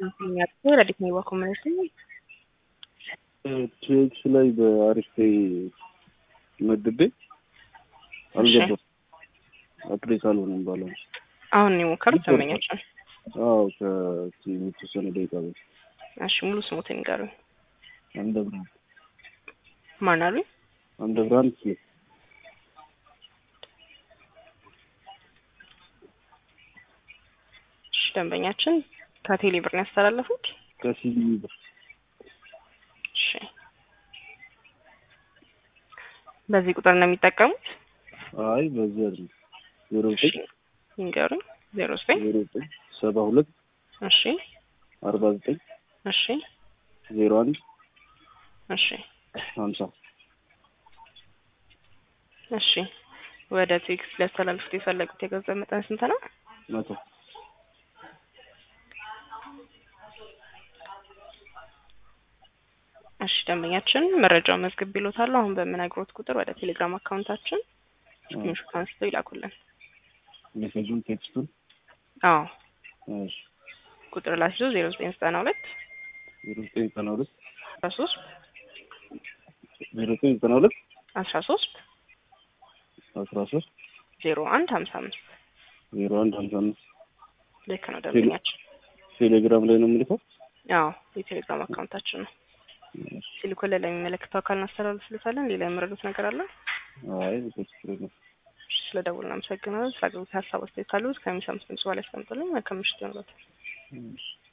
ረዲት ነው ኮሚኒቲ ቲኤክስ ላይ በአሪፍ ፔይ መድቤ አልገባም። አፕዴት አልሆነም ባለው አሁን ነው የሞከሩት ደንበኛችን። አዎ ከተወሰነ ደቂቃ በፊት እሺ ሙሉ ስሙትን ይንገሩኝ። አምደ ብርሃን ማን አሉኝ? አምደ ብርሃን ሲ እሺ ደንበኛችን ከቴሌ ብር ነው ያስተላለፉት። ከሲቢ ብር እሺ በዚህ ቁጥር ነው የሚጠቀሙት? አይ በዚህ አይደለም ዜሮ እሺ ዘጠኝ ይንገሩኝ። ዜሮ ዘጠኝ ዜሮ ዘጠኝ ሰባ ሁለት እሺ አርባ ዘጠኝ እሺ ዜሮ አንድ እሺ ሀምሳ እሺ ወደ ቴክስ ሊያስተላልፉት የፈለጉት የገንዘብ መጠን ስንት ነው? መቶ እሺ ደንበኛችን መረጃውን መዝግብ ቢሎታል። አሁን በምነግሮት ቁጥር ወደ ቴሌግራም አካውንታችን ስክሪንሾት አንስተው ይላኩልን። ሜሴጁን ቴክስቱን አዎ እሺ ቁጥር ላስይዞ ዜሮ ዘጠኝ ዘጠና ሁለት ዜሮ ዘጠኝ ዘጠና ሁለት አስራ ሶስት ዜሮ ዘጠኝ ዘጠና ሁለት አስራ ሶስት አስራ ሶስት ዜሮ አንድ ሀምሳ አምስት ዜሮ አንድ ሀምሳ አምስት ልክ ነው ደንበኛችን። ቴሌግራም ላይ ነው የምልከው። አዎ የቴሌግራም አካውንታችን ነው። ሲልኩልን ለሚመለከተው አካል እናስተላልፍልታለን። ሌላ የምረዱት ነገር አለ? አይ ቴክስት ላይ ነው። ስለ ደውል እናመሰግናለን። ስለ አገልግሎት ሀሳብ አስተያየት ካሉት ከሚሰሙት ድምጽ በላይ ያስቀምጡልኝ። መልካም ምሽት ይሆንላችሁ። እሺ